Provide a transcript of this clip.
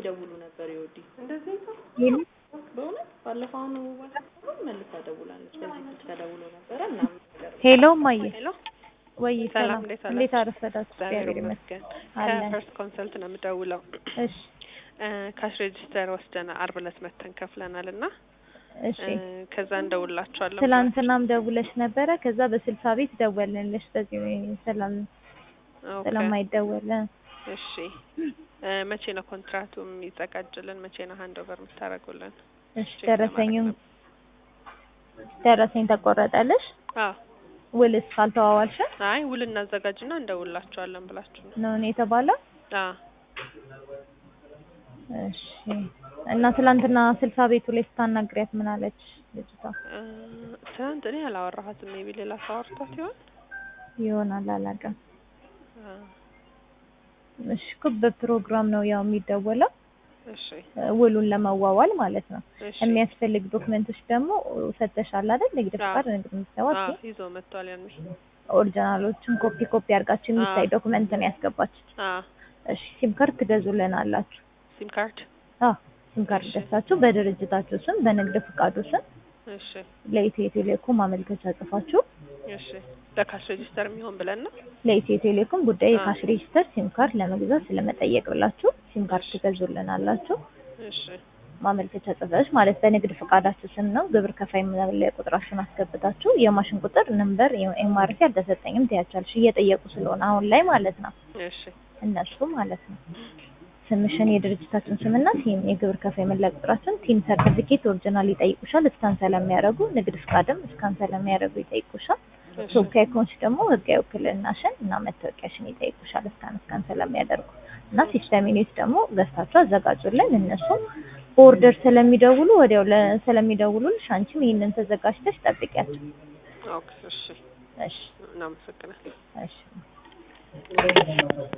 ይደውሉ ነበር ይወዲ እንደዚህ ይሄን በእውነት ባለፈው አሁን ባለፈው መልሳ ደውላለች። በዚህ ስልክ ተደውሎ ነበረ ምናምን ነገር ሄሎ እማዬ ሄሎ ወይ ሰላም፣ ሰላም እንዴት እንዴት አላችሁ? አረፈዳችሁ? እግዚአብሔር እግዚአብሔር ይመስገን ይመስገን። አለን። ከፈርስት ኮንሰልት ነው የምደውለው። እሺ እ ካሽ ሬጅስተር ወስደን አርብ ዕለት መተን ከፍለናል እና እሺ እ ከዛ እንደውላችኋለን። ትላንትናም ደውለሽ ነበረ። ከዛ በስልሳ ቤት ደወልንልሽ በዚህ ሰላም ኦኬ፣ ስለማይደወል እሺ እ መቼ ነው ኮንትራቱ የሚዘጋጅልን? መቼ ነው ሃንድ ኦቨር የምታደርጉልን? እሺ ቼክ ደረሰኙም ለማድረግ ደረሰኝ ተቆረጠልሽ? አዎ ውልስ ካልተዋዋልሽ አይ ውል እናዘጋጅና እንደውላችኋለን ብላችሁ ነው። ነው እኔ የተባለው? አዎ እሺ እና ትላንትና ስልሳ ቤቱ ላይ ስታናግሪያት ምን አለች ልጅቷ? እ ትናንት እኔ አላወራኋትም። ሜቢ ሌላ ሰው አውርቷት ይሆን? ይሆናል አላውቅም። አ እሺ እኮ በፕሮግራም ነው ያው የሚደወለው እሺ እ ውሉን ለመዋዋል ማለት ነው። እሺ የሚያስፈልግ ዶክመንቶች ደግሞ ሰጥተሻል አይደል? ንግድ አዎ። ፍቃድ፣ ንግድ ምዝገባ፣ አዎ ይዞ መጥቷል ያኔ። ኦሪጂናሎችን ኮፒ ኮፒ አድርጋችሁ የሚታይ አዎ። ዶክመንት ነው ያስገባችሁት። አዎ እሺ ሲም ካርድ ትገዙልን አላችሁ? ሲም ካርድ አዎ ሲም ካርድ እሺ። ገዝታችሁ በድርጅታችሁ ስም በንግድ ፍቃዱ ስም እሺ ለኢትዮ ቴሌኮም ማመልከቻ ጽፋችሁ እሺ ለካሽ ሬጂስተር የሚሆን ብለን ነው። ለኢትዮ ቴሌኮም ጉዳይ አዎ። የካሽ ሬጂስተር ሲም ካርድ ለመግዛት ስለመጠየቅ ብላችሁ ሲም ካርድ እሺ። ትገዙልን አላችሁ። እሺ ማመልከቻ ጽፈሽ ማለት በንግድ ፍቃዳችሁ ስም ነው። ግብር ከፋይ መለያ ቁጥራችሁን አስገብታችሁ የማሽን ቁጥር ነምበር ኤምአርሲ አልተሰጠኝም ትያቻለሽ እየጠየቁ ስለሆነ አሁን ላይ ማለት ነው እሺ እነሱ ማለት ነው። ስምሽን የድርጅታችን ስምና ቲም የግብር ከፋይ መለያ ቁጥራችን ቲም ሰርቲፊኬት ኦሪጂናል ይጠይቁሻል። እስካን ስለሚያደርጉ ንግድ ፍቃድም እስካን ስለሚያደርጉ ይጠይቁሻል። እሺ ተወካይ ከሆንሽ ደግሞ ህጋዊ ውክልናሽን እና መታወቂያሽን ይጠይቁሻል። እስካን እስካን ስለሚያደርጉ እና ሲስተም ዩኒት ደግሞ ገዝታችሁ አዘጋጁልን። እነሱ በኦርደር ስለሚደውሉ ወዲያው ለ- ስለሚደውሉልሽ አንቺም ይህንን ተዘጋጅተሽ ጠብቂያቸው። ኦኬ እሺ እሺ እናመሰግናለን። እሺ